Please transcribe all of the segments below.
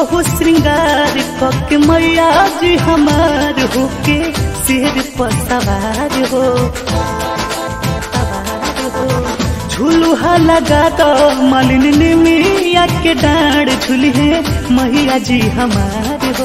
हो श्रृंगार पक मैया जी हमार होके सिर पर सवार हो सवार हो झुलुहा लगा दो मालिन ने मिया के डांड झुले मैया जी हमार हो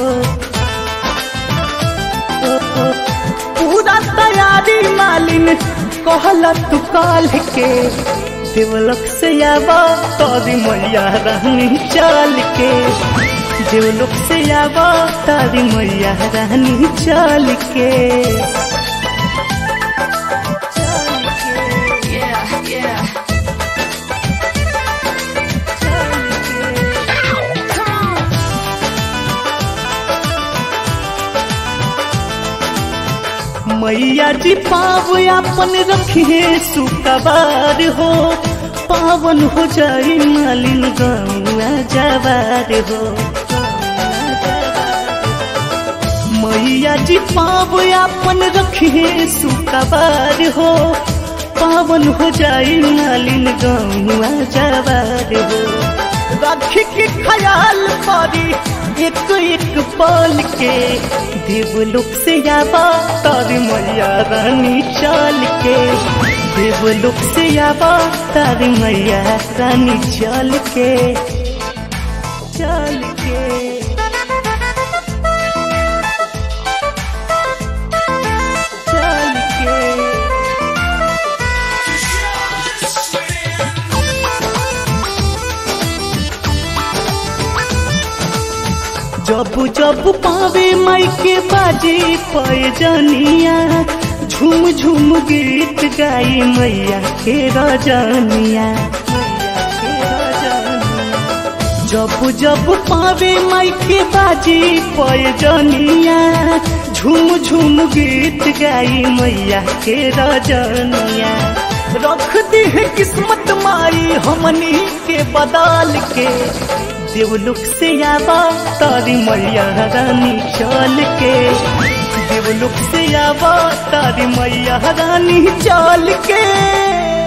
ओ, ओ, पूरा तैयारी मालिन कहला तू काल के देवलोक से आवा तारी मैया रानी चाल के देवलोक से आवा तारी मैया रानी चाल के Yeah, yeah. Come on. मैया जी पाव अपन रखिए सुकबार हो पावन हो जाई मालिन गौआ जवार हो मैया जी पाव अपन रखिए सुकबार हो पावन हो जाई मालिन गौआ जवार हो राखी के ख्याल परी एक एक पल के देवलोक से आवा तारी मैया रानी चाल के देवलोक से आवा तारी मैया रानी चाल के चाल के चाल के जब जब पावे माई के बाजे पैजनिया झूम झूम गीत गाई मैया के रजनिया जब जब पावे माई के बाजे पैजनिया झूम झूम गीत गाई मैया के रजनिया रख दी है किस्मत माई हमनी के बदल के देवलोक से आवा तारी मैया रानी चल के देवलोक से आवा तारी मैया रानी चल के